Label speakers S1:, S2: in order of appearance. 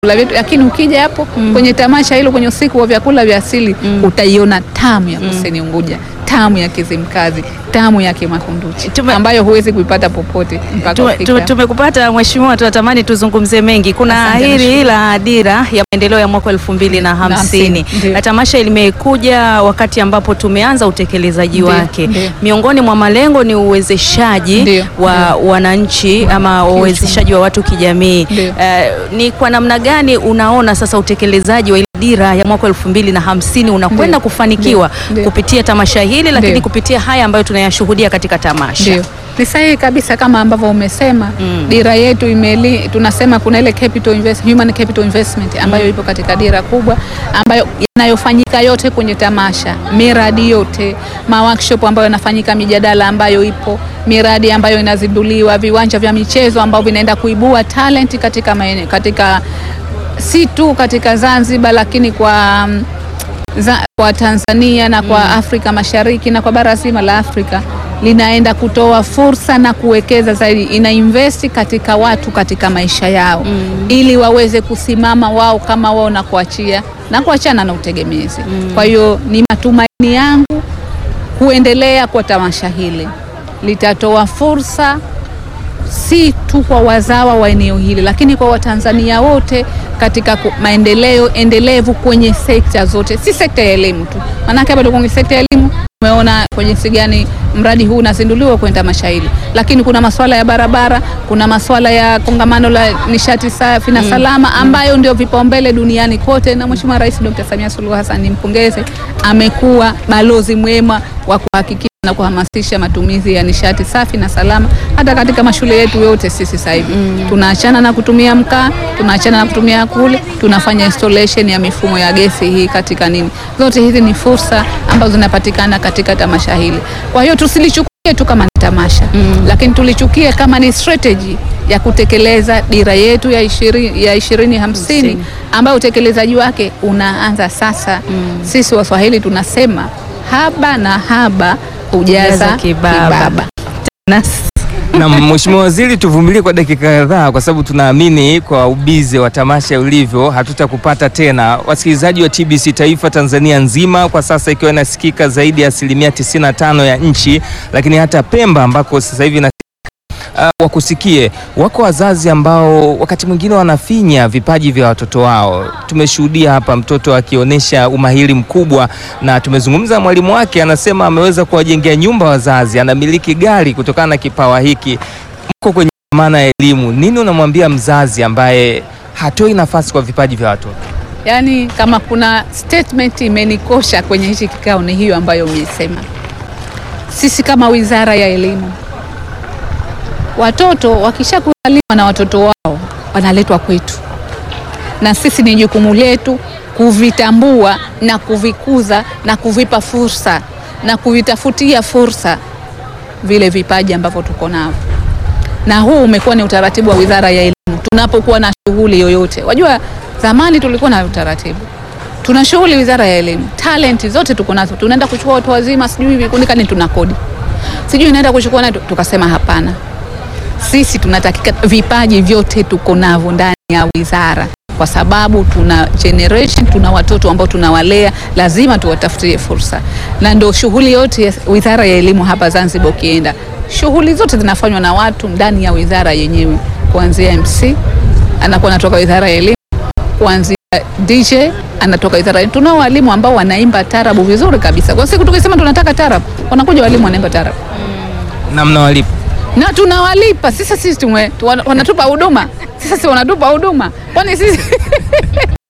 S1: vyakula vyetu, lakini ukija hapo kwenye tamasha hilo, kwenye usiku wa vyakula vya asili utaiona tamu ya Kusini Unguja, tamu ya Kizimkazi, tamu ya Kimakunduchi
S2: Tume-
S1: ambayo huwezi kuipata popote mpaka
S2: Tume-
S1: ufike
S2: tume-
S1: hapo.
S2: Tumekupata mheshimiwa, tunatamani tuzungumze mengi. Kuna
S1: Asante,
S2: hili
S1: nashukuru.
S2: la dira ya maendeleo ya mwaka elfu mbili na hamsini
S1: hamsini, ndio.
S2: na tamasha limekuja wakati ambapo tumeanza utekelezaji
S1: Ndio,
S2: wake.
S1: ndio.
S2: Miongoni mwa malengo ni uwezeshaji
S1: Ndio,
S2: wa wananchi ama uwezeshaji wa watu kijamii.
S1: Ndio.
S2: Eh, ni kwa namna gani unaona sasa utekelezaji wa ile dira ya mwaka elfu mbili na hamsini unakwenda
S1: Ndio,
S2: kufanikiwa
S1: ndio, ndio.
S2: kupitia tamasha hili, lakini
S1: Ndio.
S2: kupitia haya ambayo tunayashuhudia katika tamasha?
S1: Ndio, ni sahihi kabisa kama ambavyo umesema.
S2: Mm.
S1: Dira yetu imeli, tunasema kuna ile capital invest, human capital investment ambayo ipo katika dira kubwa ambayo yanayofanyika yote kwenye tamasha, miradi yote, ma workshop ambayo yanafanyika, mijadala ambayo ipo, miradi ambayo inazinduliwa, viwanja vya michezo ambavyo vinaenda kuibua talent katika maeneo, katika si tu katika Zanzibar lakini kwa mm, za, kwa Tanzania na kwa Afrika Mashariki na kwa bara zima la Afrika linaenda kutoa fursa na kuwekeza zaidi, ina invest katika watu katika maisha yao ili waweze kusimama wao kama wao na kuachia na kuachana na utegemezi. Kwa hiyo ni matumaini yangu kuendelea kwa tamasha hili litatoa fursa si tu kwa wazawa wa eneo hili lakini kwa Watanzania wote katika ku- maendeleo endelevu kwenye sekta zote, si sekta ya elimu tu. Maanake bado kwenye sekta ya elimu umeona kwa jinsi gani mradi huu unazinduliwa kwenye tamasha hili, lakini kuna masuala ya barabara, kuna masuala ya kongamano la nishati safi na salama ambayo ndio vipaumbele duniani kote, na Mheshimiwa Rais Dr. Samia Suluhu Hassan nimpongeze, amekuwa balozi mwema wa kuhakikisha na kuhamasisha matumizi ya nishati safi na salama hata katika mashule yetu yote. Sisi sasa hivi tunaachana na kutumia mkaa, tunaachana na kutumia kule, tunafanya installation ya mifumo ya gesi hii katika nini. Zote hizi ni fursa ambazo zinapatikana katika tamasha hili. Kwa hiyo tusilichukulie tu kama ni tamasha lakini tulichukie kama ni strategy ya kutekeleza dira yetu ya ishirini ya ishirini hamsini ambayo utekelezaji wake unaanza sasa. Sisi Waswahili tunasema haba na haba hujaza
S2: Jaza kibaba.
S1: kibaba.
S2: Na
S3: Na Mheshimiwa Waziri, tuvumilie kwa dakika kadhaa, kwa sababu tunaamini kwa ubize wa tamasha ulivyo hatutakupata tena. Wasikilizaji wa TBC Taifa Tanzania nzima kwa sasa ikiwa inasikika zaidi ya asilimia 95 ya nchi, lakini hata Pemba ambako sasa hivi na Uh, wakusikie. Wako wazazi ambao wakati mwingine wanafinya vipaji vya watoto wao. Tumeshuhudia hapa mtoto akionyesha umahiri mkubwa, na tumezungumza na mwalimu wake, anasema ameweza kuwajengea nyumba wazazi, anamiliki gari kutokana na kipawa hiki. Mko kwenye maana ya elimu, nini unamwambia mzazi ambaye hatoi nafasi kwa vipaji vya watoto?
S1: Yaani, kama kuna statement imenikosha kwenye hichi kikao ni hiyo ambayo umeisema. Sisi kama Wizara ya Elimu, watoto wakishakuzaliwa na watoto wao wanaletwa kwetu, na sisi ni jukumu letu kuvitambua na kuvikuza na kuvipa fursa na kuvitafutia fursa vile vipaji ambavyo tuko navyo na huu umekuwa ni utaratibu wa Wizara ya Elimu. Tunapokuwa na shughuli yoyote, wajua zamani tulikuwa na utaratibu, tuna shughuli Wizara ya Elimu, talenti zote tuko nazo, tunaenda kuchukua watu wazima, sijui vikundi kani, tuna kodi, sijui inaenda kuchukua nayo, tukasema hapana, sisi tunatakika vipaji vyote tuko navyo ndani ya wizara, kwa sababu tuna generation, tuna watoto ambao tunawalea, lazima tuwatafutie fursa, na ndio shughuli yote ya Wizara ya Elimu hapa Zanzibar. Ukienda shughuli zote zinafanywa na watu ndani ya wizara yenyewe, kuanzia MC anakuwa anatoka Wizara ya Elimu, kuanzia DJ anatoka wizara ya tunao walimu ambao wanaimba tarabu vizuri kabisa. Kwa siku tukisema tunataka tarabu, wanakuja walimu wanaimba tarabu
S3: na mnawalipa
S1: na tunawalipa sisi. Sisi tume, tu- wana- wanatupa huduma sisi, si wanatupa huduma, kwani sisi